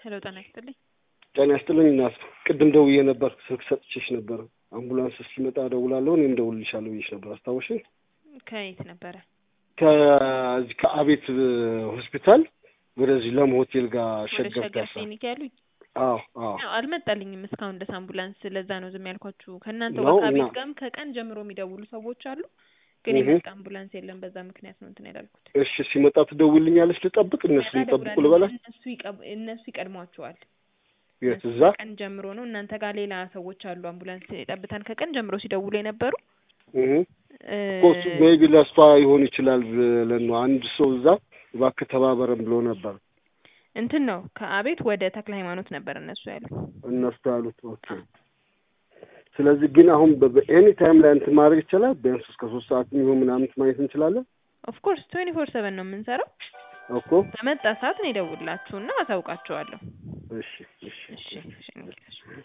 ሄሎ ጤና ይስጥልኝ። ጤና ይስጥልኝ እናት፣ ቅድም ደውዬ ነበር፣ ስልክ ሰጥቼሽ ነበር። አምቡላንስ እስኪመጣ እደውላለሁ እኔም እደውልልሻለሁ ብዬሽ ነበር። አስታወሽኝ? ከየት ነበረ? ከዚህ ከአቤት ሆስፒታል ወደዚህ ለም ሆቴል ጋር ወደ ሸገር ሸገር ፒያሳ። ክሊኒክ ያሉኝ አዎ አዎ ያው አልመጣልኝም እስካሁን ድረስ አምቡላንስ። ለዛ ነው ዝም ያልኳችሁ። ከእናንተ ነው ከአቤት እና- ጋርም ከቀን ጀምሮ የሚደውሉ ሰዎች አሉ፣ ግን እህ። የመጣ አምቡላንስ የለም። በዛ ምክንያት ነው እንትን ያላልኩት። እሺ ሲመጣ ትደውልኛለች። ልጠብቅ እነሱ ሲመጣ ይጠብቁ እደውላለሁ። ልበላት? እነሱ ይቀብ- እነሱ ይቀድሟቸዋል። የት እነሱ እዛ? ከቀን ጀምሮ ነው። እናንተ ጋር ሌላ ሰዎች አሉ አምቡላንስ የጠብታን ከቀን ጀምሮ ሲደውሉ የነበሩ እህ። እ፣ ኮስ ሜቢ ለእሷ ይሆን ይችላል ብለን ነው። አንድ ሰው እዛ እባክህ ተባበረን ብሎ ነበር እንትን ነው ከአቤት ወደ ተክለ ሃይማኖት ነበር እነሱ ያሉ። እነሱ ያሉት። ኦኬ ስለዚህ ግን አሁን በኤኒ ታይም ላይ እንትን ማድረግ ይቻላል። ቢያንስ እስከ ሶስት ሰዓት የሚሆን ምናምን ማየት እንችላለን ኦፍኮርስ ትዌንቲ ፎር ሰቨን ነው የምንሰራው። እኮ። በመጣ ሰዓት ነው የደውላችሁና አሳውቃችኋለሁ። እሺ እሺ እሺ እሺ